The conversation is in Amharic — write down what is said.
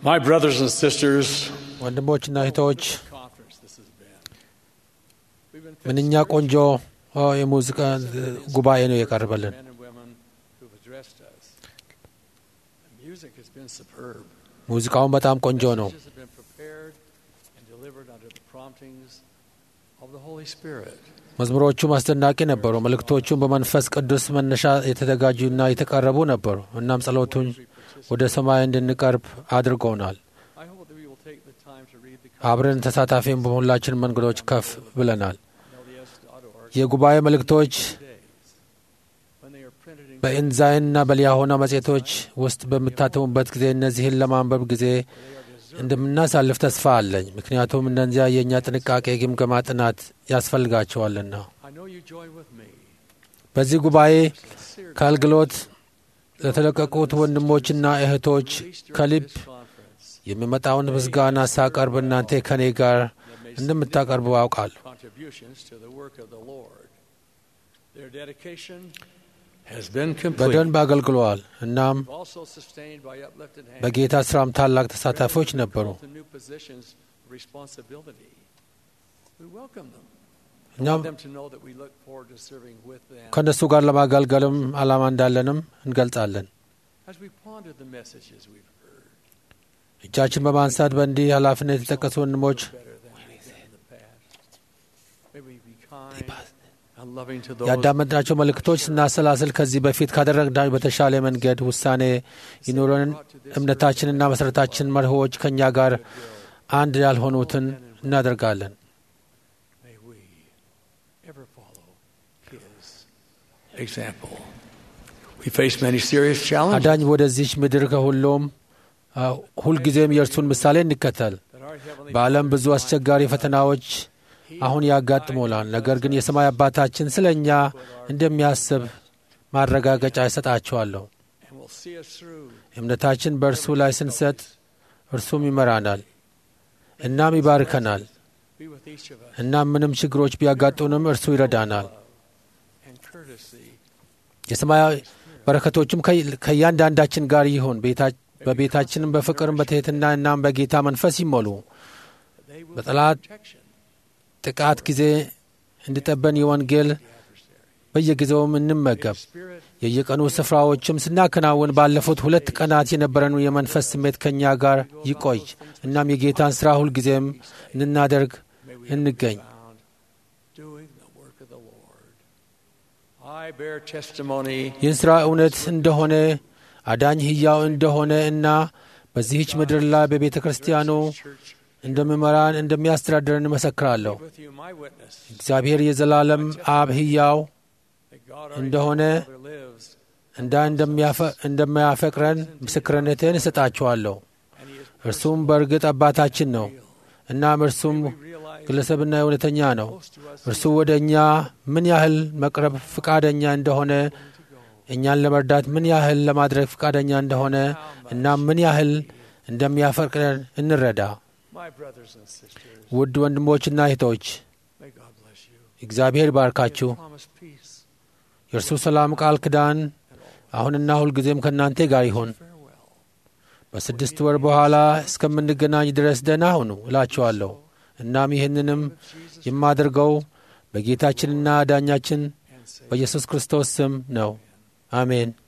My brothers and sisters, ወንድሞችና እህቶች conference this has been. We've been ምንኛ ቆንጆ ኦ፣ የሙዚቃ ጉባኤ ነው የቀርበልን። men and women who've addressed us. The music has been superb. ሙዚቃውን በጣም ቆንጆ ነው። Messages have been prepared and delivered under the promptings of the Holy Spirit. መዝሙሮቹም አስደናቂ ነበሩ። መልእክቶቹም በመንፈስ ቅዱስ መነሻ የተዘጋጁና የተቀረቡ ነበሩ። እናም ጸሎቱን ወደ ሰማይ እንድንቀርብ አድርገውናል። I hope that we will take the time to read the አብረን ተሳታፊም በሁላችን መንገዶች ከፍ ብለናል። LDS.org የጉባኤ መልእክቶች days when they are printed in በኢንዛይንና በሊያሆና መጽሔቶች ውስጥ በምታተሙበት ጊዜ እነዚህን ለማንበብ ጊዜ እንደምናሳልፍ ተስፋ አለኝ። ምክንያቱም እነዚያ የእኛ ጥንቃቄ ግምገማ ጥናት ያስፈልጋቸዋልና። I know you join with me. በዚህ ጉባኤ Sincere ከአገልግሎት ለተለቀቁት ወንድሞችና እህቶች ከልብ conference የሚመጣውን ምስጋና ሳቀርብ እናንተ ከኔ ጋር እንደምታቀርቡ አውቃለሁ። contributions to the work of the Lord. Their dedication has been complete. በደንብ አገልግለዋል። እናም Also sustained by uplifted hands. በጌታ ስራም ታላቅ ተሳታፊዎች ነበሩ። To new positions of responsibility. We welcome them. I እኛም want them to know that we look forward to serving with them. ከእነሱ ጋር ለማገልገልም ዓላማ እንዳለንም እንገልጻለን። As we ponder the messages we've heard, እጃችን በማንሳት በእንዲህ ኃላፊነት የተጠቀሱ ወንድሞች better than we've done in the past. May we be kind and loving to those ያዳመጥናቸው መልእክቶች ስናሰላስል ከዚህ በፊት ካደረግናቸው በተሻለ መንገድ ውሳኔ ይኑረን። እምነታችንና መሠረታችን መርሆዎች ከእኛ ጋር አንድ ያልሆኑትን እናደርጋለን። May we ever follow His example. We face many serious challenges አዳኝ ወደዚች ምድር ከሁሉም አ፣ ሁልጊዜም የእርሱን ምሳሌ እንከተል። that our heavenly በዓለም ብዙ አስቸጋሪ ፈተናዎች አሁን ያጋጥሙናል። ነገር ግን የሰማይ አባታችን ስለ እኛ እንደሚያስብ ማረጋገጫ ይሰጣቸዋለሁ። and will see us through. እምነታችን በእርሱ ላይ ስንሰጥ እርሱም ይመራናል፣ እናም ይባርከናል። Be with each of us እናም ምንም ችግሮች ቢያጋጡንም እርሱ ይረዳናል። and courtesy. የሰማይ በረከቶቹም ከ- ከእያንዳንዳችን ጋር ይሁን። ቤታ- በቤታችንም በፍቅርም በትሕትና እናም በጌታ መንፈስ ይሞሉ። They will በጠላት protection. ጥቃት ጊዜ እንዲጠበን የወንጌል በየጊዜውም እንመገብ። Spirit የየቀኑ ስፍራዎችም ስናከናውን ባለፉት ሁለት ቀናት የነበረን የመንፈስ ስሜት ከእኛ ጋር ይቆይ። እናም የጌታን ሥራ ሁልጊዜም እንናደርግ may we እንገኝ። found doing the work of the Lord. I bear testimony ይህን ሥራ እውነት እንደሆነ አዳኝ ሕያው እንደሆነ እና በዚህች ምድር ላይ በቤተ ክርስቲያኑ church እንደሚመራን እንደሚያስተዳድረን እመሰክራለሁ። with you my witness እግዚአብሔር የዘላለም አብ ሕያው that God our እንደሆነ Father lives እንዳ እንደሚያፈ- እንደማያፈቅረን ምስክርነቴን እሰጣችኋለሁ። and he is እርሱም በእርግጥ አባታችን ነው። እናም እርሱም we realize ግለሰብና እውነተኛ ነው። close to us እርሱ ወደ እኛ ምን ያህል መቅረብ ፍቃደኛ እንደሆነ፣ እኛን ለመርዳት ምን ያህል ለማድረግ ፍቃደኛ እንደሆነ እና ምን ያህል እንደሚያፈቅረን እንረዳ። my brothers and sisters ውድ ወንድሞችና እህቶች may God bless you እግዚአብሔር ባርካችሁ። promise peace የእርሱ ሰላም ቃል ኪዳን አሁንና ሁልጊዜም ከእናንተ ጋር ይሁን። farewell በስድስት ወር በኋላ እስከምንገናኝ ድረስ ደህና ሁኑ እላችኋለሁ። እናም ይህንንም የማደርገው በጌታችንና ዳኛችን and say በኢየሱስ ክርስቶስ ስም ነው። አሜን።